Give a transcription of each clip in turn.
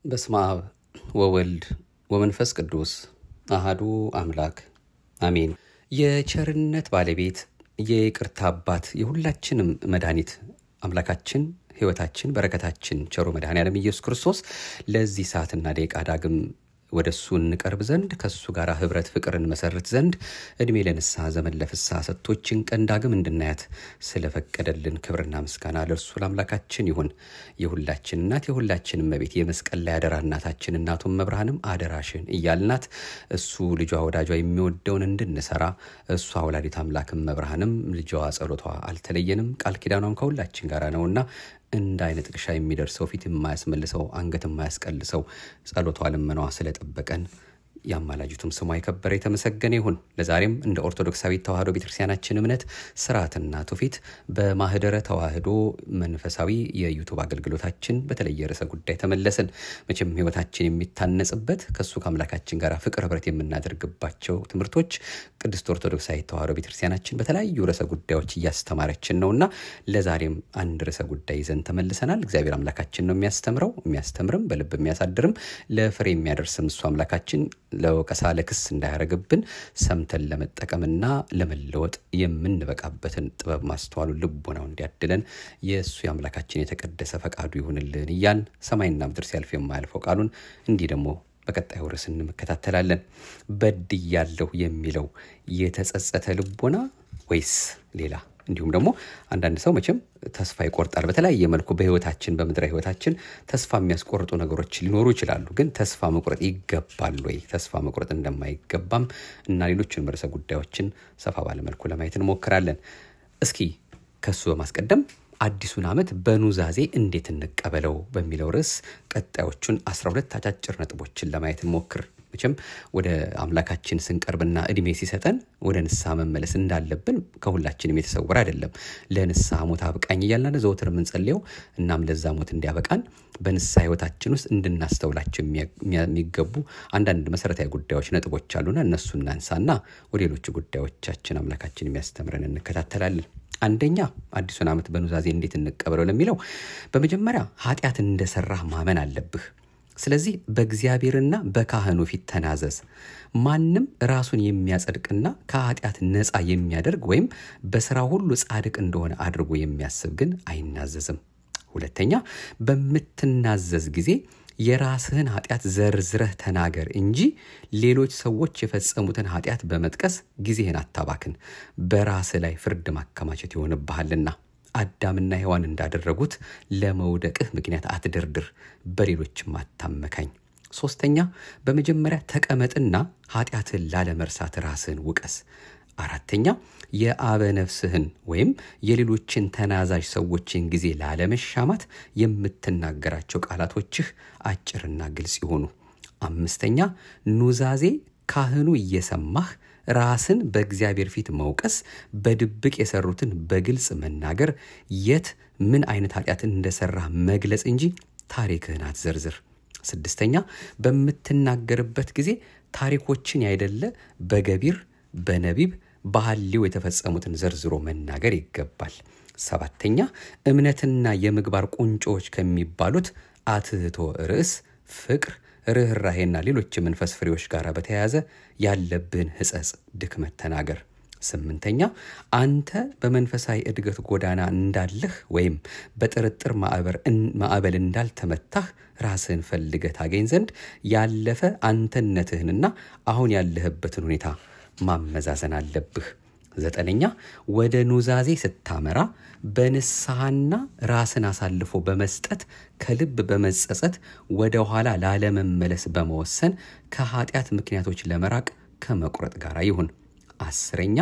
በስመ አብ ወወልድ ወመንፈስ ቅዱስ አሃዱ አምላክ አሜን። የቸርነት ባለቤት የይቅርታ አባት የሁላችንም መድኃኒት አምላካችን ሕይወታችን በረከታችን ቸሩ መድኃኔዓለም ኢየሱስ ክርስቶስ ለዚህ ሰዓትና ደቂቃ ዳግም ወደ እሱ እንቀርብ ዘንድ ከእሱ ጋር ህብረት ፍቅር እንመሰርት ዘንድ እድሜ ለንስሐ ዘመን ለፍስሐ ሰጥቶችን ቀን ዳግም እንድናያት ስለፈቀደልን ክብርና ምስጋና ለእርሱ ለአምላካችን ይሁን። የሁላችን እናት የሁላችን እመቤት የመስቀል ላይ አደራ እናታችን እናቱን መብርሃንም አደራሽን እያልናት እሱ ልጇ ወዳጇ የሚወደውን እንድንሰራ እሷ ወላዲት አምላክም መብርሃንም ልጇ ጸሎቷ አልተለየንም፣ ቃል ኪዳኗም ከሁላችን ጋር ነውና እንደ አይነ ጥቅሻ የሚደርሰው ፊት የማያስመልሰው አንገት የማያስቀልሰው ጸሎቷ ልመናዋ ስለጠበቀን የአማላጅቱም ስሟ የከበረ የተመሰገነ ይሁን። ለዛሬም እንደ ኦርቶዶክሳዊት ተዋህዶ ቤተክርስቲያናችን እምነት ስርዓትና ትውፊት በማህደረ ተዋህዶ መንፈሳዊ የዩቱብ አገልግሎታችን በተለየ ርዕሰ ጉዳይ ተመለስን። መቼም ህይወታችን የሚታነጽበት ከእሱ ከአምላካችን ጋር ፍቅር ህብረት የምናደርግባቸው ትምህርቶች ቅድስት ኦርቶዶክሳዊት ተዋህዶ ቤተክርስቲያናችን በተለያዩ ርዕሰ ጉዳዮች እያስተማረችን ነውና ለዛሬም አንድ ርዕሰ ጉዳይ ይዘን ተመልሰናል። እግዚአብሔር አምላካችን ነው የሚያስተምረው፣ የሚያስተምርም በልብ የሚያሳድርም ለፍሬ የሚያደርስም እሱ አምላካችን ለወቀሳ ለክስ እንዳያረግብን ሰምተን ለመጠቀምና ለመለወጥ የምንበቃበትን ጥበብ ማስተዋሉ ልቦናው እንዲያድለን የእሱ የአምላካችን የተቀደሰ ፈቃዱ ይሁንልን እያል ሰማይና ምድር ሲያልፍ የማያልፈው ቃሉን እንዲህ ደግሞ በቀጣዩ ርዕስ እንመከታተላለን። በድያለሁ የሚለው የተጸጸተ ልቦና ወይስ ሌላ? እንዲሁም ደግሞ አንዳንድ ሰው መቼም ተስፋ ይቆርጣል። በተለያየ መልኩ በህይወታችን በምድራዊ ህይወታችን ተስፋ የሚያስቆርጡ ነገሮች ሊኖሩ ይችላሉ። ግን ተስፋ መቁረጥ ይገባል ወይ? ተስፋ መቁረጥ እንደማይገባም እና ሌሎችን ርዕሰ ጉዳዮችን ሰፋ ባለ መልኩ ለማየት እንሞክራለን። እስኪ ከሱ በማስቀደም አዲሱን ዓመት በኑዛዜ እንዴት እንቀበለው በሚለው ርዕስ ቀጣዮቹን 12 አጫጭር ነጥቦችን ለማየት እንሞክር። መቼም ወደ አምላካችን ስንቀርብና እድሜ ሲሰጠን ወደ ንስሐ መመለስ እንዳለብን ከሁላችንም የተሰወረ አይደለም። ለንስሐ ሞት አብቃኝ እያልን ዘወትር የምንጸልየው እናም ለዛ ሞት እንዲያበቃን በንስሐ ህይወታችን ውስጥ እንድናስተውላቸው የሚገቡ አንዳንድ መሰረታዊ ጉዳዮች፣ ነጥቦች አሉና እነሱ እናንሳና ወደ ሌሎቹ ጉዳዮቻችን አምላካችን የሚያስተምረን እንከታተላለን። አንደኛ አዲሱን ዓመት በኑዛዜ እንዴት እንቀበለው ለሚለው በመጀመሪያ ኃጢአት እንደሰራህ ማመን አለብህ። ስለዚህ በእግዚአብሔርና በካህኑ ፊት ተናዘዝ። ማንም ራሱን የሚያጸድቅና ከኃጢአት ነፃ የሚያደርግ ወይም በስራ ሁሉ ጻድቅ እንደሆነ አድርጎ የሚያስብ ግን አይናዘዝም። ሁለተኛ በምትናዘዝ ጊዜ የራስህን ኃጢአት ዘርዝረህ ተናገር እንጂ ሌሎች ሰዎች የፈጸሙትን ኃጢአት በመጥቀስ ጊዜህን አታባክን። በራስህ ላይ ፍርድ ማከማቸት ይሆንብሃልና። አዳምና ሔዋን እንዳደረጉት ለመውደቅህ ምክንያት አትደርድር፣ በሌሎችም አታመካኝ። ሶስተኛ በመጀመሪያ ተቀመጥና ኃጢአትህን ላለመርሳት ራስህን ውቀስ። አራተኛ የአበ ነፍስህን ወይም የሌሎችን ተናዛዥ ሰዎችን ጊዜ ላለመሻማት የምትናገራቸው ቃላቶችህ አጭርና ግልጽ ይሆኑ። አምስተኛ ኑዛዜ ካህኑ እየሰማህ ራስን በእግዚአብሔር ፊት መውቀስ፣ በድብቅ የሰሩትን በግልጽ መናገር፣ የት ምን አይነት ኃጢአት እንደሰራህ መግለጽ እንጂ ታሪክህን አትዘርዝር። ስድስተኛ በምትናገርበት ጊዜ ታሪኮችን ያይደለ በገቢር በነቢብ በሐሌው የተፈጸሙትን ዘርዝሮ መናገር ይገባል። ሰባተኛ እምነትና የምግባር ቁንጮዎች ከሚባሉት አትህቶ ርዕስ፣ ፍቅር፣ ርኅራሄና ሌሎች የመንፈስ ፍሬዎች ጋር በተያያዘ ያለብህን ሕጸጽ፣ ድክመት ተናገር። ስምንተኛ አንተ በመንፈሳዊ እድገት ጎዳና እንዳለህ ወይም በጥርጥር ማዕበል እንዳልተመታህ ራስህን ፈልገህ ታገኝ ዘንድ ያለፈ አንተነትህንና አሁን ያለህበትን ሁኔታ ማመዛዘን አለብህ። ዘጠነኛ ወደ ኑዛዜ ስታመራ በንስሐና ራስን አሳልፎ በመስጠት ከልብ በመጸጸት ወደ ኋላ ላለመመለስ በመወሰን ከኃጢአት ምክንያቶች ለመራቅ ከመቁረጥ ጋር ይሁን። አስረኛ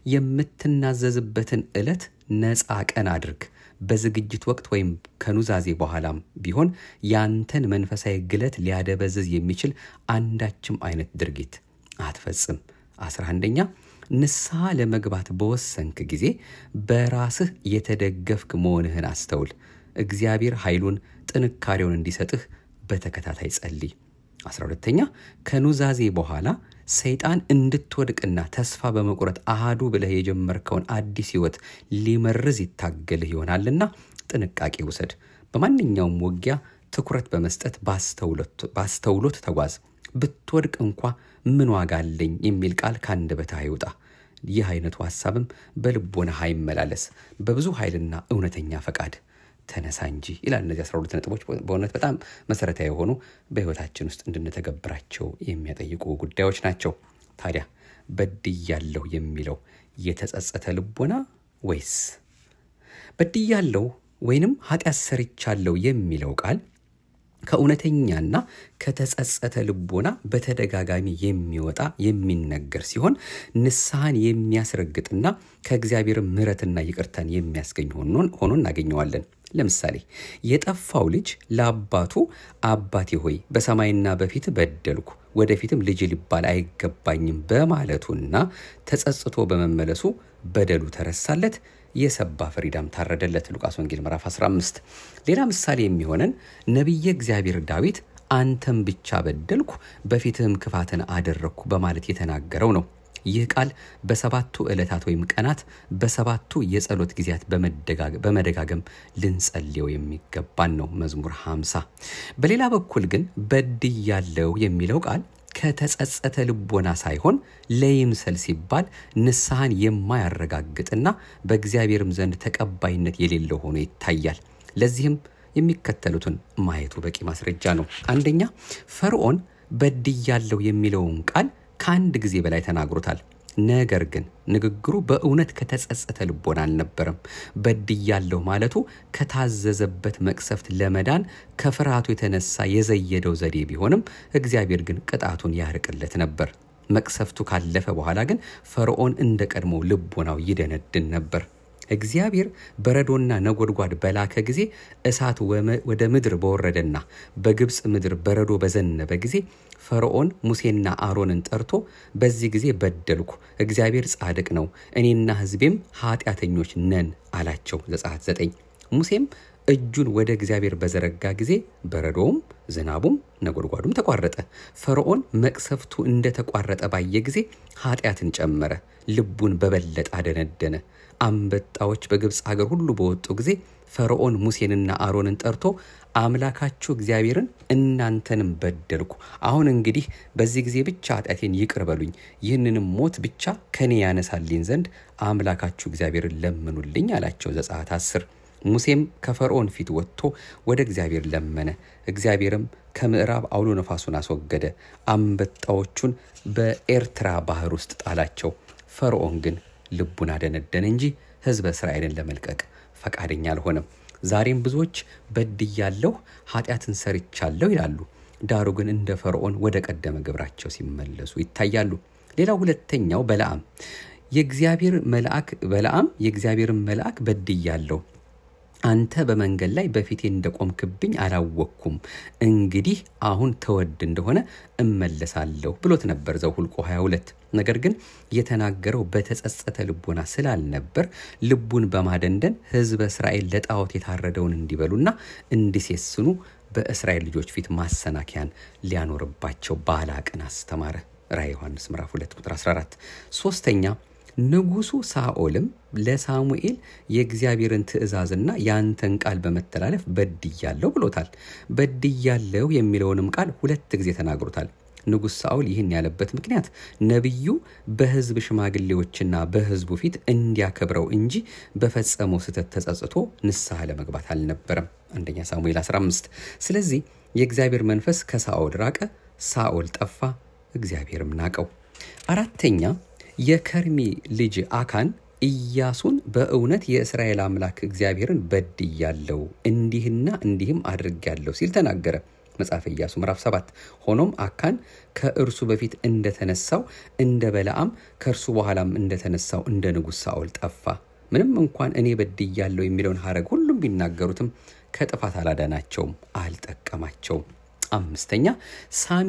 የምትናዘዝበትን ዕለት ነፃ ቀን አድርግ። በዝግጅት ወቅት ወይም ከኑዛዜ በኋላም ቢሆን ያንተን መንፈሳዊ ግለት ሊያደበዝዝ የሚችል አንዳችም አይነት ድርጊት አትፈጽም። አስራ አንደኛ ንስሐ ለመግባት በወሰንክ ጊዜ በራስህ የተደገፍክ መሆንህን አስተውል። እግዚአብሔር ኃይሉን ጥንካሬውን እንዲሰጥህ በተከታታይ ጸልይ። አስራ ሁለተኛ ከኑዛዜ በኋላ ሰይጣን እንድትወድቅና ተስፋ በመቁረጥ አሃዱ ብለህ የጀመርከውን አዲስ ሕይወት ሊመርዝ ይታገልህ ይሆናልና ጥንቃቄ ውሰድ። በማንኛውም ውጊያ ትኩረት በመስጠት ባስተውሎት ተጓዝ። ብትወድቅ እንኳ ምን ዋጋ አለኝ የሚል ቃል ከአንደበትህ አይውጣ። ይህ አይነቱ ሐሳብም በልቦናህ አይመላለስ። በብዙ ኃይልና እውነተኛ ፈቃድ ተነሳ እንጂ ይላል። እነዚህ 12 ነጥቦች በእውነት በጣም መሰረታዊ የሆኑ በሕይወታችን ውስጥ እንድንተገብራቸው የሚያጠይቁ ጉዳዮች ናቸው። ታዲያ በድያለሁ የሚለው የተጸጸተ ልቦና ወይስ በድያለሁ ወይንም ኃጢአት ሰርቻለሁ የሚለው ቃል ከእውነተኛና ከተጸጸተ ልቦና በተደጋጋሚ የሚወጣ የሚነገር ሲሆን ንስሐን የሚያስረግጥና ከእግዚአብሔር ምሕረትና ይቅርታን የሚያስገኝ ሆኖ እናገኘዋለን። ለምሳሌ የጠፋው ልጅ ለአባቱ አባቴ ሆይ በሰማይና በፊት በደልኩ፣ ወደፊትም ልጅ ሊባል አይገባኝም በማለቱና ተጸጽቶ በመመለሱ በደሉ ተረሳለት፣ የሰባ ፍሪዳም ታረደለት። ሉቃስ ወንጌል ምዕራፍ 15። ሌላ ምሳሌ የሚሆነን ነቢየ እግዚአብሔር ዳዊት አንተም ብቻ በደልኩ በፊትህም ክፋትን አደረግኩ በማለት የተናገረው ነው። ይህ ቃል በሰባቱ ዕለታት ወይም ቀናት በሰባቱ የጸሎት ጊዜያት በመደጋገም ልንጸልየው የሚገባን ነው። መዝሙር 50። በሌላ በኩል ግን በድያለሁ የሚለው ቃል ከተጸጸተ ልቦና ሳይሆን ለይምሰል ሲባል ንስሐን የማያረጋግጥና በእግዚአብሔርም ዘንድ ተቀባይነት የሌለው ሆኖ ይታያል። ለዚህም የሚከተሉትን ማየቱ በቂ ማስረጃ ነው። አንደኛ ፈርዖን በድያለሁ የሚለውን ቃል ከአንድ ጊዜ በላይ ተናግሮታል። ነገር ግን ንግግሩ በእውነት ከተጸጸተ ልቦና አልነበረም። በድያለሁ ማለቱ ከታዘዘበት መቅሰፍት ለመዳን ከፍርሃቱ የተነሳ የዘየደው ዘዴ ቢሆንም እግዚአብሔር ግን ቅጣቱን ያርቅለት ነበር። መቅሰፍቱ ካለፈ በኋላ ግን ፈርዖን እንደ ቀድሞ ልቦናው ይደነድን ነበር። እግዚአብሔር በረዶና ነጎድጓድ በላከ ጊዜ እሳት ወደ ምድር በወረደና በግብፅ ምድር በረዶ በዘነበ ጊዜ ፈርዖን ሙሴና አሮንን ጠርቶ በዚህ ጊዜ በደልኩ፣ እግዚአብሔር ጻድቅ ነው፣ እኔና ሕዝቤም ኃጢአተኞች ነን አላቸው። ዘጸአት ዘጠኝ ሙሴም እጁን ወደ እግዚአብሔር በዘረጋ ጊዜ በረዶውም ዝናቡም ነጎድጓዱም ተቋረጠ። ፈርዖን መቅሰፍቱ እንደተቋረጠ ባየ ጊዜ ኃጢአትን ጨመረ፣ ልቡን በበለጠ አደነደነ። አንበጣዎች በግብፅ ሀገር ሁሉ በወጡ ጊዜ ፈርዖን ሙሴንና አሮንን ጠርቶ አምላካችሁ እግዚአብሔርን እናንተንም በደልኩ፣ አሁን እንግዲህ በዚህ ጊዜ ብቻ ኃጢአቴን ይቅር በሉኝ፣ ይህንንም ሞት ብቻ ከኔ ያነሳልኝ ዘንድ አምላካችሁ እግዚአብሔርን ለምኑልኝ አላቸው። ዘጸአት አስር ሙሴም ከፈርዖን ፊት ወጥቶ ወደ እግዚአብሔር ለመነ። እግዚአብሔርም ከምዕራብ አውሎ ነፋሱን አስወገደ፣ አንበጣዎቹን በኤርትራ ባህር ውስጥ ጣላቸው። ፈርዖን ግን ልቡን አደነደነ እንጂ ሕዝበ እስራኤልን ለመልቀቅ ፈቃደኛ አልሆነም። ዛሬም ብዙዎች በድያለሁ፣ ኃጢአትን ሰርቻለሁ ይላሉ። ዳሩ ግን እንደ ፈርዖን ወደ ቀደመ ግብራቸው ሲመለሱ ይታያሉ። ሌላው ሁለተኛው በለዓም የእግዚአብሔር መልአክ በለዓም የእግዚአብሔርን መልአክ በድያለሁ አንተ በመንገድ ላይ በፊቴ እንደቆምክብኝ አላወቅኩም። እንግዲህ አሁን ተወድ እንደሆነ እመለሳለሁ ብሎት ነበር ዘኍልቍ 22 ነገር ግን የተናገረው በተጸጸተ ልቦና ስላልነበር ልቡን በማደንደን ሕዝበ እስራኤል ለጣዖት የታረደውን እንዲበሉና እንዲሴስኑ በእስራኤል ልጆች ፊት ማሰናከያን ሊያኖርባቸው ባላቅን አስተማረ። ራዕየ ዮሐንስ ምዕራፍ 2 ቁጥር 14 ሶስተኛ ንጉሱ ሳኦልም ለሳሙኤል የእግዚአብሔርን ትእዛዝና የአንተን ቃል በመተላለፍ በድያለሁ ብሎታል። በድያለሁ የሚለውንም ቃል ሁለት ጊዜ ተናግሮታል። ንጉሥ ሳኦል ይህን ያለበት ምክንያት ነቢዩ በሕዝብ ሽማግሌዎችና በሕዝቡ ፊት እንዲያከብረው እንጂ በፈጸመው ስህተት ተጸጽቶ ንስሐ ለመግባት አልነበረም። አንደኛ ሳሙኤል 15 ስለዚህ የእግዚአብሔር መንፈስ ከሳኦል ራቀ፣ ሳኦል ጠፋ፣ እግዚአብሔርም ናቀው። አራተኛ የከርሚ ልጅ አካን ኢያሱን በእውነት የእስራኤል አምላክ እግዚአብሔርን በድያለሁ እንዲህና እንዲህም አድርጌያለሁ ሲል ተናገረ። መጽሐፈ ኢያሱ ምዕራፍ 7 ሆኖም አካን ከእርሱ በፊት እንደተነሳው እንደ በለዓም ከእርሱ በኋላም እንደተነሳው እንደ ንጉሥ ሳኦል ጠፋ። ምንም እንኳን እኔ በድያለሁ የሚለውን ሐረግ ሁሉም ቢናገሩትም ከጥፋት አላዳናቸውም፣ አልጠቀማቸውም። አምስተኛ ሳሚ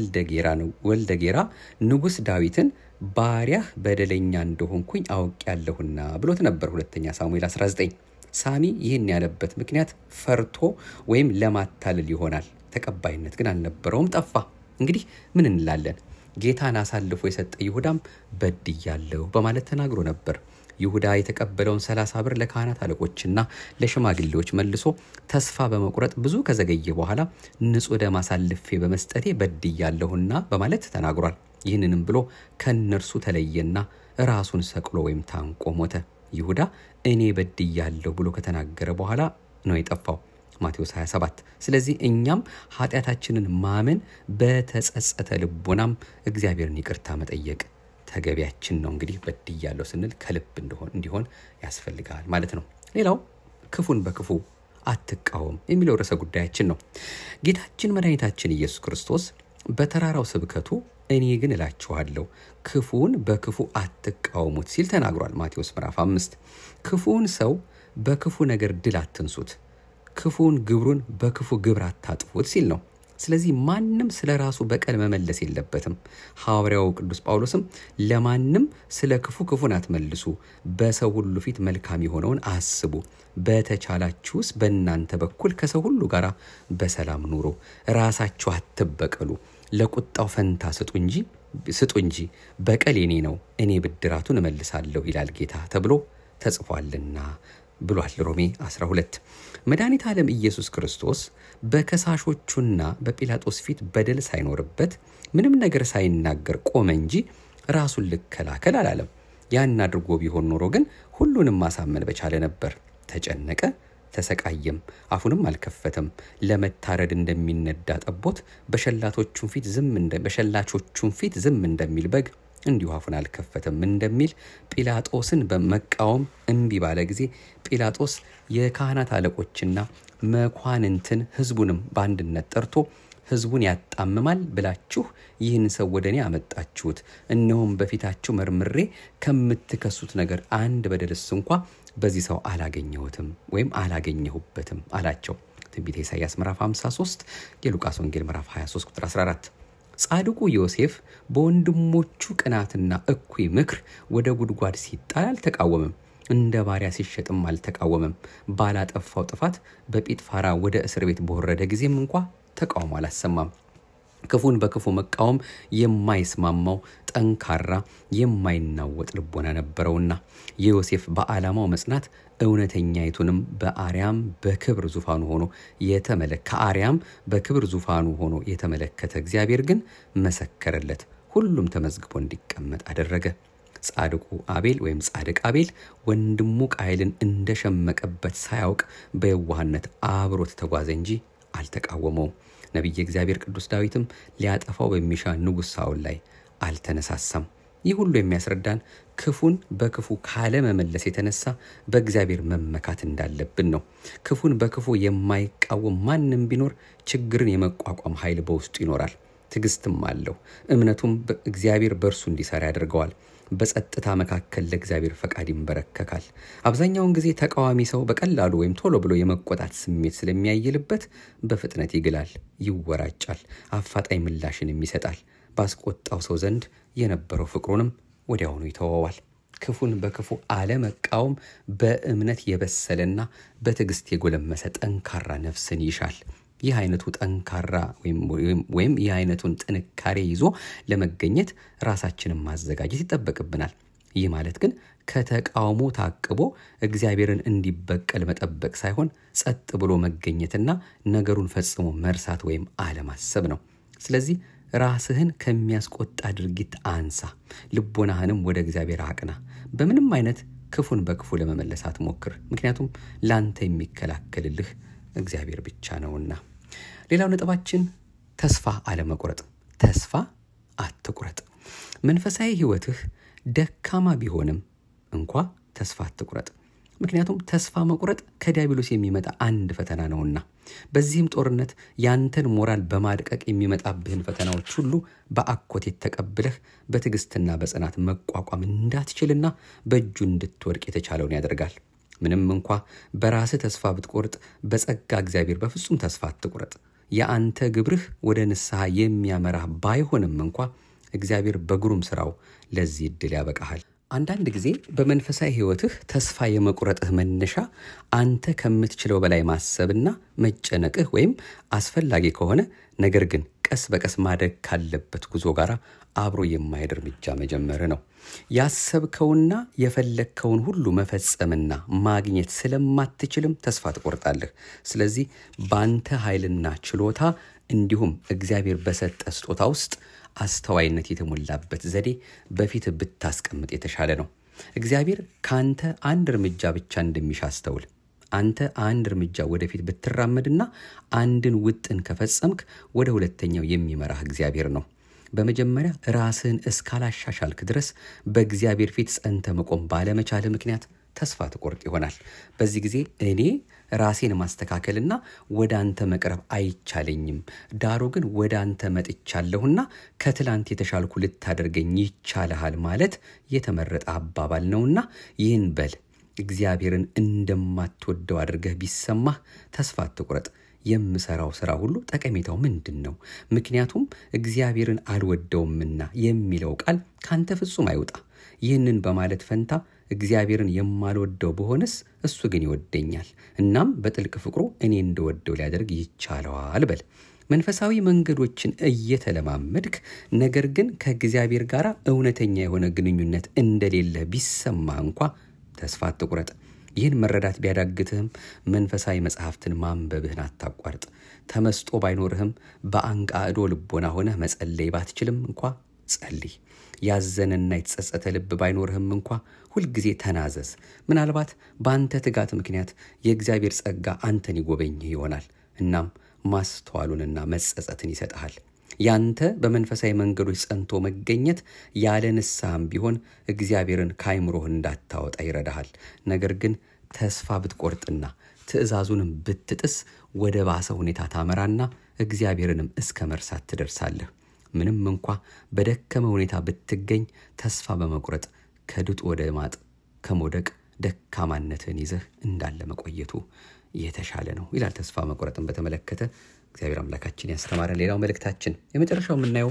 ወልደ ጌራ ንጉሥ ዳዊትን ባሪያህ በደለኛ እንደሆንኩኝ አውቄያለሁና ብሎት ነበር። ሁለተኛ ሳሙኤል 19 ሳሚ ይህን ያለበት ምክንያት ፈርቶ ወይም ለማታለል ይሆናል። ተቀባይነት ግን አልነበረውም፣ ጠፋ። እንግዲህ ምን እንላለን? ጌታን አሳልፎ የሰጠ ይሁዳም በድያለሁ በማለት ተናግሮ ነበር። ይሁዳ የተቀበለውን ሰላሳ ብር ለካህናት አለቆችና ለሽማግሌዎች መልሶ ተስፋ በመቁረጥ ብዙ ከዘገየ በኋላ ንጹሕ ደም አሳልፌ በመስጠቴ በድያለሁና በማለት ተናግሯል። ይህንንም ብሎ ከእነርሱ ተለየና ራሱን ሰቅሎ ወይም ታንቆ ሞተ። ይሁዳ እኔ በድያለሁ ብሎ ከተናገረ በኋላ ነው የጠፋው። ማቴዎስ 27 ስለዚህ እኛም ኃጢአታችንን ማመን በተጸጸተ ልቦናም እግዚአብሔርን ይቅርታ መጠየቅ ተገቢያችን ነው። እንግዲህ በድያለሁ ስንል ከልብ እንዲሆን ያስፈልጋል ማለት ነው። ሌላው ክፉን በክፉ አትቃወም የሚለው ርዕሰ ጉዳያችን ነው። ጌታችን መድኃኒታችን ኢየሱስ ክርስቶስ በተራራው ስብከቱ እኔ ግን እላችኋለሁ ክፉን በክፉ አትቃወሙት ሲል ተናግሯል። ማቴዎስ ምዕራፍ አምስት ክፉውን ሰው በክፉ ነገር ድል አትንሱት፣ ክፉን ግብሩን በክፉ ግብር አታጥፉት ሲል ነው። ስለዚህ ማንም ስለ ራሱ በቀል መመለስ የለበትም። ሐዋርያው ቅዱስ ጳውሎስም ለማንም ስለ ክፉ ክፉን አትመልሱ፣ በሰው ሁሉ ፊት መልካም የሆነውን አስቡ፣ በተቻላችሁስ በእናንተ በኩል ከሰው ሁሉ ጋር በሰላም ኑሩ፣ ራሳችሁ አትበቀሉ፣ ለቁጣው ፈንታ ስጡ እንጂ ስጡ እንጂ በቀል የኔ ነው፣ እኔ ብድራቱን እመልሳለሁ ይላል ጌታ ተብሎ ተጽፏልና ብሏል ሮሜ 12 መድኃኒት ዓለም ኢየሱስ ክርስቶስ በከሳሾቹና በጲላጦስ ፊት በደል ሳይኖርበት ምንም ነገር ሳይናገር ቆመ እንጂ ራሱን ልከላከል አላለም። ያን አድርጎ ቢሆን ኖሮ ግን ሁሉንም ማሳመን በቻለ ነበር። ተጨነቀ፣ ተሰቃየም፣ አፉንም አልከፈተም። ለመታረድ እንደሚነዳ ጠቦት በሸላቾቹም ፊት ዝም በሸላቾቹም ፊት ዝም እንደሚል በግ እንዲሁ አፉን አልከፈተም እንደሚል ጲላጦስን በመቃወም እምቢ ባለ ጊዜ ጲላጦስ የካህናት አለቆችና መኳንንትን ሕዝቡንም በአንድነት ጠርቶ ሕዝቡን ያጣምማል ብላችሁ ይህን ሰው ወደ እኔ አመጣችሁት፣ እነሆም በፊታችሁ መርምሬ ከምትከሱት ነገር አንድ በደልስ እንኳ በዚህ ሰው አላገኘሁትም ወይም አላገኘሁበትም አላቸው። ትንቢተ ኢሳይያስ ምዕራፍ 53 የሉቃስ ወንጌል ምዕራፍ 23 ቁጥር 14 ጻድቁ ዮሴፍ በወንድሞቹ ቅናትና እኩይ ምክር ወደ ጉድጓድ ሲጣል አልተቃወመም። እንደ ባሪያ ሲሸጥም አልተቃወመም። ባላጠፋው ጥፋት በጲጥፋራ ወደ እስር ቤት በወረደ ጊዜም እንኳ ተቃውሞ አላሰማም። ክፉን በክፉ መቃወም የማይስማማው ጠንካራ የማይናወጥ ልቦና ነበረውና የዮሴፍ በዓላማው መጽናት እውነተኛይቱንም በአርያም በክብር ዙፋኑ ሆኖ ከአርያም በክብር ዙፋኑ ሆኖ የተመለከተ እግዚአብሔር ግን መሰከረለት፣ ሁሉም ተመዝግቦ እንዲቀመጥ አደረገ። ጻድቁ አቤል ወይም ጻድቅ አቤል ወንድሙ ቃየልን እንደሸመቀበት ሳያውቅ በየዋህነት አብሮት ተጓዘ እንጂ አልተቃወመውም። ነቢየ እግዚአብሔር ቅዱስ ዳዊትም ሊያጠፋው በሚሻ ንጉሥ ሳውል ላይ አልተነሳሳም። ይህ ሁሉ የሚያስረዳን ክፉን በክፉ ካለመመለስ የተነሳ በእግዚአብሔር መመካት እንዳለብን ነው። ክፉን በክፉ የማይቃወም ማንም ቢኖር ችግርን የመቋቋም ኃይል በውስጡ ይኖራል። ትዕግስትም አለው። እምነቱም እግዚአብሔር በእርሱ እንዲሰራ ያደርገዋል። በጸጥታ መካከል ለእግዚአብሔር ፈቃድ ይንበረከካል። አብዛኛውን ጊዜ ተቃዋሚ ሰው በቀላሉ ወይም ቶሎ ብሎ የመቆጣት ስሜት ስለሚያይልበት በፍጥነት ይግላል፣ ይወራጫል፣ አፋጣኝ ምላሽንም ይሰጣል። ባስቆጣው ሰው ዘንድ የነበረው ፍቅሩንም ወዲያውኑ ይተወዋል። ክፉን በክፉ አለመቃወም በእምነት የበሰለና በትዕግስት የጎለመሰ ጠንካራ ነፍስን ይሻል። ይህ አይነቱ ጠንካራ ወይም ይህ አይነቱን ጥንካሬ ይዞ ለመገኘት ራሳችንን ማዘጋጀት ይጠበቅብናል። ይህ ማለት ግን ከተቃውሞ ታቅቦ እግዚአብሔርን እንዲበቀል መጠበቅ ሳይሆን ጸጥ ብሎ መገኘትና ነገሩን ፈጽሞ መርሳት ወይም አለማሰብ ነው። ስለዚህ ራስህን ከሚያስቆጣ ድርጊት አንሳ፣ ልቦናህንም ወደ እግዚአብሔር አቅና። በምንም አይነት ክፉን በክፉ ለመመለስ አትሞክር፣ ምክንያቱም ላንተ የሚከላከልልህ እግዚአብሔር ብቻ ነውና። ሌላው ነጥባችን ተስፋ አለመቁረጥ። ተስፋ አትቁረጥ። መንፈሳዊ ሕይወትህ ደካማ ቢሆንም እንኳ ተስፋ አትቁረጥ። ምክንያቱም ተስፋ መቁረጥ ከዲያብሎስ የሚመጣ አንድ ፈተና ነውና። በዚህም ጦርነት ያንተን ሞራል በማድቀቅ የሚመጣብህን ፈተናዎች ሁሉ በአኮቴት ተቀብለህ በትዕግስትና በጽናት መቋቋም እንዳትችልና በእጁ እንድትወድቅ የተቻለውን ያደርጋል። ምንም እንኳ በራስህ ተስፋ ብትቆርጥ በጸጋ እግዚአብሔር በፍጹም ተስፋ አትቁረጥ። የአንተ ግብርህ ወደ ንስሐ የሚያመራህ ባይሆንም እንኳ እግዚአብሔር በግሩም ስራው ለዚህ ዕድል ያበቃሃል። አንዳንድ ጊዜ በመንፈሳዊ ሕይወትህ ተስፋ የመቁረጥህ መነሻ አንተ ከምትችለው በላይ ማሰብና መጨነቅህ ወይም አስፈላጊ ከሆነ ነገር ግን ቀስ በቀስ ማደግ ካለበት ጉዞ ጋር አብሮ የማሄድ እርምጃ መጀመር ነው። ያሰብከውና የፈለግከውን ሁሉ መፈጸምና ማግኘት ስለማትችልም ተስፋ ትቆርጣለህ። ስለዚህ በአንተ ኃይልና ችሎታ እንዲሁም እግዚአብሔር በሰጠ ስጦታ ውስጥ አስተዋይነት የተሞላበት ዘዴ በፊት ብታስቀምጥ የተሻለ ነው። እግዚአብሔር ከአንተ አንድ እርምጃ ብቻ እንደሚሻ አስተውል። አንተ አንድ እርምጃ ወደፊት ብትራመድና አንድን ውጥን ከፈጸምክ ወደ ሁለተኛው የሚመራህ እግዚአብሔር ነው። በመጀመሪያ ራስህን እስካላሻሻልክ ድረስ በእግዚአብሔር ፊት ጸንተ መቆም ባለመቻልህ ምክንያት ተስፋ ትቆርጥ ይሆናል። በዚህ ጊዜ እኔ ራሴን ማስተካከልና ወደ አንተ መቅረብ አይቻለኝም፣ ዳሩ ግን ወደ አንተ መጥቻለሁና ከትላንት የተሻልኩ ልታደርገኝ ይቻልሃል ማለት የተመረጠ አባባል ነውና ይህን በል። እግዚአብሔርን እንደማትወደው አድርገህ ቢሰማህ ተስፋ አትቁረጥ። የምሰራው ስራ ሁሉ ጠቀሜታው ምንድን ነው? ምክንያቱም እግዚአብሔርን አልወደውምና የሚለው ቃል ካንተ ፍጹም አይውጣ። ይህንን በማለት ፈንታ እግዚአብሔርን የማልወደው በሆንስ እሱ ግን ይወደኛል፣ እናም በጥልቅ ፍቅሩ እኔ እንደወደው ሊያደርግ ይቻለዋል በል። መንፈሳዊ መንገዶችን እየተለማመድክ ነገር ግን ከእግዚአብሔር ጋር እውነተኛ የሆነ ግንኙነት እንደሌለ ቢሰማ እንኳ ተስፋ አትቁረጥ። ይህን መረዳት ቢያዳግትህም መንፈሳዊ መጽሐፍትን ማንበብህን አታቋርጥ። ተመስጦ ባይኖርህም በአንቃዕዶ ልቦና ሆነህ መጸለይ ባትችልም እንኳ ጸልይ። ያዘነና የተጸጸተ ልብ ባይኖርህም እንኳ ሁልጊዜ ተናዘዝ። ምናልባት በአንተ ትጋት ምክንያት የእግዚአብሔር ጸጋ አንተን ይጎበኝህ ይሆናል። እናም ማስተዋሉንና መጸጸትን ይሰጥሃል። ያንተ በመንፈሳዊ መንገዶች ጸንቶ መገኘት ያለ ንስሐም ቢሆን እግዚአብሔርን ከአይምሮህ እንዳታወጣ ይረዳሃል። ነገር ግን ተስፋ ብትቆርጥና ትእዛዙንም ብትጥስ ወደ ባሰ ሁኔታ ታመራና እግዚአብሔርንም እስከ መርሳት ትደርሳለህ። ምንም እንኳ በደከመ ሁኔታ ብትገኝ ተስፋ በመቁረጥ ከድጡ ወደ ማጥ ከመውደቅ ደካማነትን ይዘህ እንዳለ መቆየቱ የተሻለ ነው ይላል። ተስፋ መቁረጥን በተመለከተ እግዚአብሔር አምላካችን ያስተማረን። ሌላው መልእክታችን የመጨረሻው የምናየው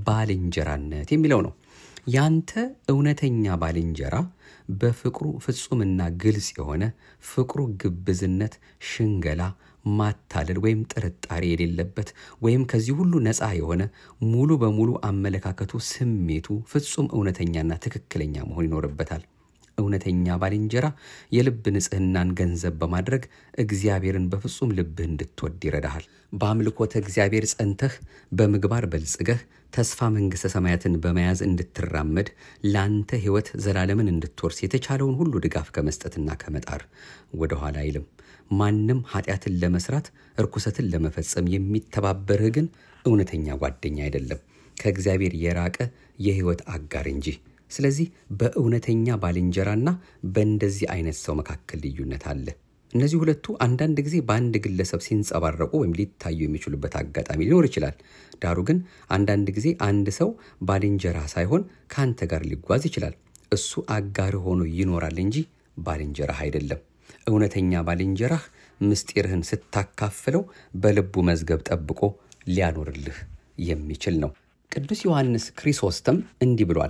ባልንጀራነት የሚለው ነው። ያንተ እውነተኛ ባልንጀራ በፍቅሩ ፍጹምና ግልጽ የሆነ ፍቅሩ ግብዝነት፣ ሽንገላ፣ ማታለል ወይም ጥርጣሬ የሌለበት ወይም ከዚህ ሁሉ ነፃ የሆነ ሙሉ በሙሉ አመለካከቱ፣ ስሜቱ ፍጹም እውነተኛና ትክክለኛ መሆን ይኖርበታል። እውነተኛ ባልንጀራ የልብ ንጽህናን ገንዘብ በማድረግ እግዚአብሔርን በፍጹም ልብህ እንድትወድ ይረዳሃል። በአምልኮተ እግዚአብሔር ጸንተህ በምግባር በልጽገህ ተስፋ መንግሥተ ሰማያትን በመያዝ እንድትራመድ ለአንተ ሕይወት ዘላለምን እንድትወርስ የተቻለውን ሁሉ ድጋፍ ከመስጠትና ከመጣር ወደኋላ አይልም። ማንም ኃጢአትን ለመስራት እርኩሰትን ለመፈጸም የሚተባበርህ ግን እውነተኛ ጓደኛ አይደለም፣ ከእግዚአብሔር የራቀ የሕይወት አጋር እንጂ። ስለዚህ በእውነተኛ ባልንጀራና በእንደዚህ አይነት ሰው መካከል ልዩነት አለ። እነዚህ ሁለቱ አንዳንድ ጊዜ በአንድ ግለሰብ ሲንጸባረቁ ወይም ሊታዩ የሚችሉበት አጋጣሚ ሊኖር ይችላል። ዳሩ ግን አንዳንድ ጊዜ አንድ ሰው ባልንጀራ ሳይሆን ከአንተ ጋር ሊጓዝ ይችላል። እሱ አጋርህ ሆኖ ይኖራል እንጂ ባልንጀራህ አይደለም። እውነተኛ ባልንጀራህ ምስጢርህን ስታካፍለው በልቡ መዝገብ ጠብቆ ሊያኖርልህ የሚችል ነው። ቅዱስ ዮሐንስ ክሪሶስተም እንዲህ ብሏል።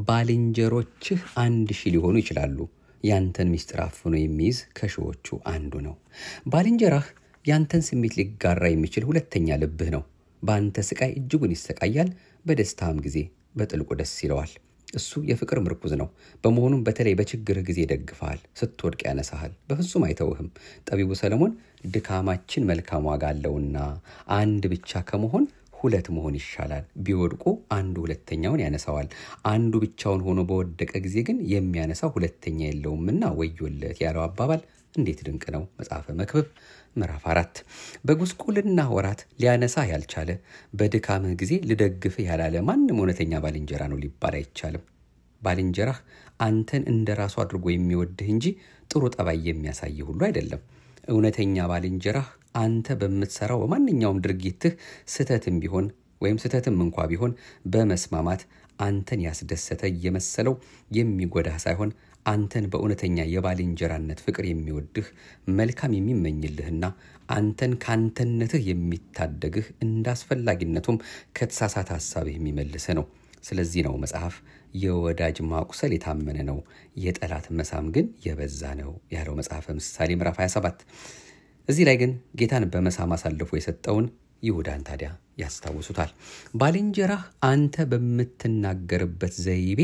ባልንጀሮችህ አንድ ሺህ ሊሆኑ ይችላሉ፣ ያንተን ምስጢር አፍኖ የሚይዝ ከሺዎቹ አንዱ ነው። ባልንጀራህ ያንተን ስሜት ሊጋራ የሚችል ሁለተኛ ልብህ ነው። በአንተ ስቃይ እጅጉን ይሰቃያል፣ በደስታም ጊዜ በጥልቁ ደስ ይለዋል። እሱ የፍቅር ምርኩዝ ነው። በመሆኑም በተለይ በችግርህ ጊዜ ይደግፈሃል፣ ስትወድቅ ያነሳሃል፣ በፍጹም አይተውህም። ጠቢቡ ሰለሞን ድካማችን መልካም ዋጋ አለውና አንድ ብቻ ከመሆን ሁለት መሆን ይሻላል። ቢወድቁ አንዱ ሁለተኛውን ያነሳዋል። አንዱ ብቻውን ሆኖ በወደቀ ጊዜ ግን የሚያነሳው ሁለተኛ የለውምና ወዮለት ያለው አባባል እንዴት ድንቅ ነው! መጽሐፈ መክብብ ምዕራፍ አራት በጉስቁልና ወራት ሊያነሳ ያልቻለ በድካምህ ጊዜ ልደግፍህ ያላለ ማንም እውነተኛ ባልንጀራ ነው ሊባል አይቻልም። ባልንጀራህ አንተን እንደ ራሱ አድርጎ የሚወድህ እንጂ ጥሩ ጠባይ የሚያሳይ ሁሉ አይደለም። እውነተኛ ባልንጀራህ አንተ በምትሰራው በማንኛውም ድርጊትህ ስህተትም ቢሆን ወይም ስህተትም እንኳ ቢሆን በመስማማት አንተን ያስደሰተ እየመሰለው የሚጎዳህ ሳይሆን አንተን በእውነተኛ የባልንጀራነት ፍቅር የሚወድህ መልካም የሚመኝልህና አንተን ከአንተነትህ የሚታደግህ እንደ አስፈላጊነቱም ከተሳሳተ ሀሳብህ የሚመልስህ ነው። ስለዚህ ነው መጽሐፍ የወዳጅ ማቁሰል የታመነ ነው፣ የጠላት መሳም ግን የበዛ ነው ያለው መጽሐፈ ምሳሌ ምዕራፍ 27። እዚህ ላይ ግን ጌታን በመሳም አሳልፎ የሰጠውን ይሁዳን ታዲያ ያስታውሱታል። ባልንጀራህ አንተ በምትናገርበት ዘይቤ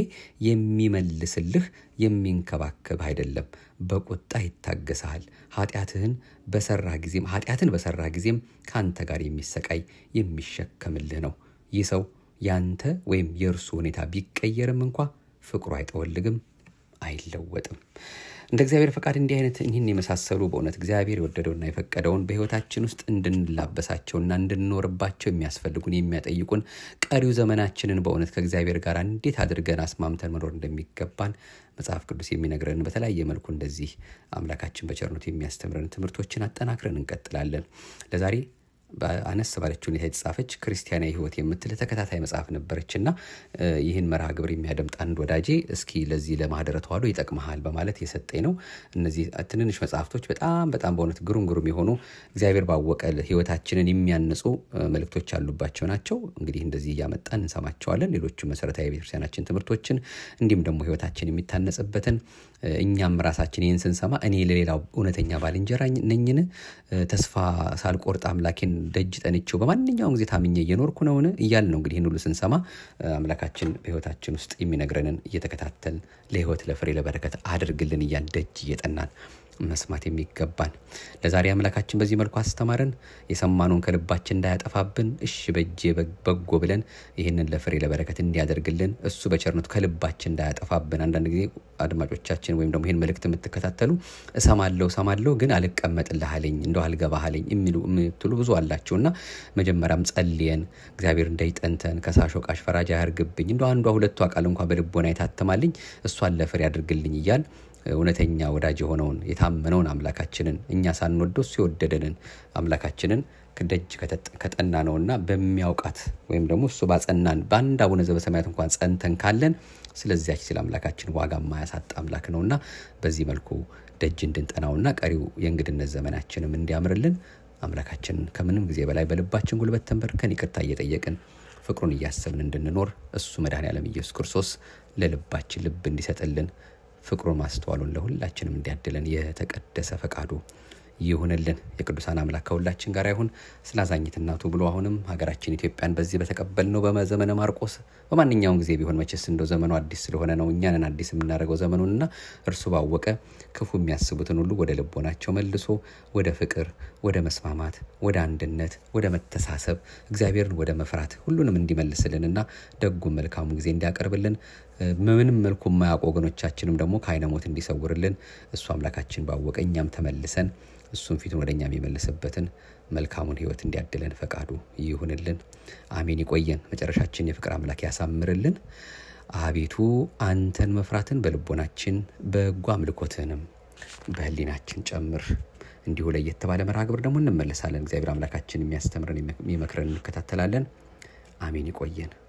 የሚመልስልህ የሚንከባከብህ አይደለም፣ በቁጣ ይታገሰሃል። ኃጢአትህን በሰራ ጊዜም ኃጢአትን በሰራ ጊዜም ከአንተ ጋር የሚሰቃይ የሚሸከምልህ ነው። ይህ ሰው ያንተ ወይም የእርሱ ሁኔታ ቢቀየርም እንኳ ፍቅሩ አይጠወልግም፣ አይለወጥም። እንደ እግዚአብሔር ፈቃድ እንዲህ አይነት ይህን የመሳሰሉ በእውነት እግዚአብሔር የወደደውና የፈቀደውን በሕይወታችን ውስጥ እንድንላበሳቸውና እንድንኖርባቸው የሚያስፈልጉን የሚያጠይቁን ቀሪው ዘመናችንን በእውነት ከእግዚአብሔር ጋር እንዴት አድርገን አስማምተን መኖር እንደሚገባን መጽሐፍ ቅዱስ የሚነግረን በተለያየ መልኩ እንደዚህ አምላካችን በቸርነቱ የሚያስተምረን ትምህርቶችን አጠናክረን እንቀጥላለን። ለዛሬ አነስ ባለች ሁኔታ የተጻፈች ክርስቲያናዊ ሕይወት የምትል ተከታታይ መጽሐፍ ነበረች እና ይህን መርሃ ግብር የሚያደምጥ አንድ ወዳጄ እስኪ ለዚህ ለማህደረ ተዋሕዶ ይጠቅመሃል በማለት የሰጠኝ ነው። እነዚህ ትንንሽ መጽሐፍቶች በጣም በጣም በእውነት ግሩም ግሩም የሆኑ እግዚአብሔር ባወቀ ሕይወታችንን የሚያንጹ መልእክቶች ያሉባቸው ናቸው። እንግዲህ እንደዚህ እያመጣን እንሰማቸዋለን። ሌሎቹ መሰረታዊ ቤተክርስቲያናችን ትምህርቶችን እንዲሁም ደግሞ ሕይወታችን የሚታነጽበትን እኛም ራሳችን ይህን ስንሰማ እኔ ለሌላው እውነተኛ ባልንጀራ ነኝን? ተስፋ ሳልቆርጥ አምላኬን ደጅ ጠንቼው በማንኛውም ጊዜ ታምኜ እየኖርኩ ነውን? እያልን ነው እንግዲህ ይህን ሁሉ ስንሰማ አምላካችን በሕይወታችን ውስጥ የሚነግረንን እየተከታተልን ለሕይወት ለፍሬ ለበረከት አድርግልን እያል ደጅ እየጠናን መስማት የሚገባን ለዛሬ አምላካችን በዚህ መልኩ አስተማረን። የሰማነውን ከልባችን እንዳያጠፋብን እሺ በእጄ በጎ ብለን ይህንን ለፍሬ ለበረከት እንዲያደርግልን እሱ በቸርነቱ ከልባችን እንዳያጠፋብን። አንዳንድ ጊዜ አድማጮቻችን ወይም ደግሞ ይህን መልእክት የምትከታተሉ እሰማለሁ እሰማለሁ ግን አልቀመጥልህ አለኝ እንደው አልገባህ አለኝ የሚሉ የምትሉ ብዙ አላቸው እና መጀመሪያም ጸልየን እግዚአብሔር እንዳይጠንተን ከሳሽ ወቃሽ ፈራጅ አያርግብኝ እንደ አንዷ ሁለቷ ቃል እንኳ በልቦና የታተማልኝ እሷን ለፍሬ ያድርግልኝ እያል እውነተኛ ወዳጅ የሆነውን የታመነውን አምላካችንን እኛ ሳንወደው እሱ የወደደንን አምላካችንን ደጅ ከጠና ነውና በሚያውቃት ወይም ደግሞ እሱ ባጸናን በአንድ አቡነ ዘበሰማያት እንኳን ጸንተን ካለን ስለዚያች ስለ አምላካችን ዋጋ የማያሳጣ አምላክ ነውና በዚህ መልኩ ደጅ እንድንጠናውና ቀሪው የእንግድነት ዘመናችንም እንዲያምርልን አምላካችንን ከምንም ጊዜ በላይ በልባችን ጉልበት ተንበርከን ይቅርታ እየጠየቅን ፍቅሩን እያሰብን እንድንኖር እሱ መድኃኔዓለም ኢየሱስ ክርስቶስ ለልባችን ልብ እንዲሰጥልን ፍቅሩን ማስተዋሉን ለሁላችንም እንዲያድለን የተቀደሰ ፈቃዱ ይሁንልን። የቅዱሳን አምላክ ከሁላችን ጋር ይሁን። ስለ አዛኝት እናቱ ብሎ አሁንም ሀገራችን ኢትዮጵያን በዚህ በተቀበልነው በዘመነ ማርቆስ በማንኛውም ጊዜ ቢሆን መቼስ እንደው ዘመኑ አዲስ ስለሆነ ነው እኛንን አዲስ የምናደርገው ዘመኑንና እርሱ ባወቀ ክፉ የሚያስቡትን ሁሉ ወደ ልቦናቸው መልሶ ወደ ፍቅር፣ ወደ መስማማት፣ ወደ አንድነት፣ ወደ መተሳሰብ እግዚአብሔርን ወደ መፍራት ሁሉንም እንዲመልስልንና ደጉም መልካሙ ጊዜ እንዲያቀርብልን ምንም መልኩ የማያውቁ ወገኖቻችንም ደግሞ ከዓይነ ሞት እንዲሰውርልን እሱ አምላካችን ባወቀ እኛም ተመልሰን እሱም ፊቱን ወደ እኛ የሚመልስበትን መልካሙን ሕይወት እንዲያድለን ፈቃዱ ይሁንልን። አሜን። ይቆየን። መጨረሻችን የፍቅር አምላክ ያሳምርልን። አቤቱ አንተን መፍራትን በልቦናችን በጎ አምልኮትህንም በሕሊናችን ጨምር። እንዲሁ ለየት ባለ መርሃ ግብር ደግሞ እንመለሳለን። እግዚአብሔር አምላካችን የሚያስተምረን የሚመክረን እንከታተላለን። አሜን። ይቆየን።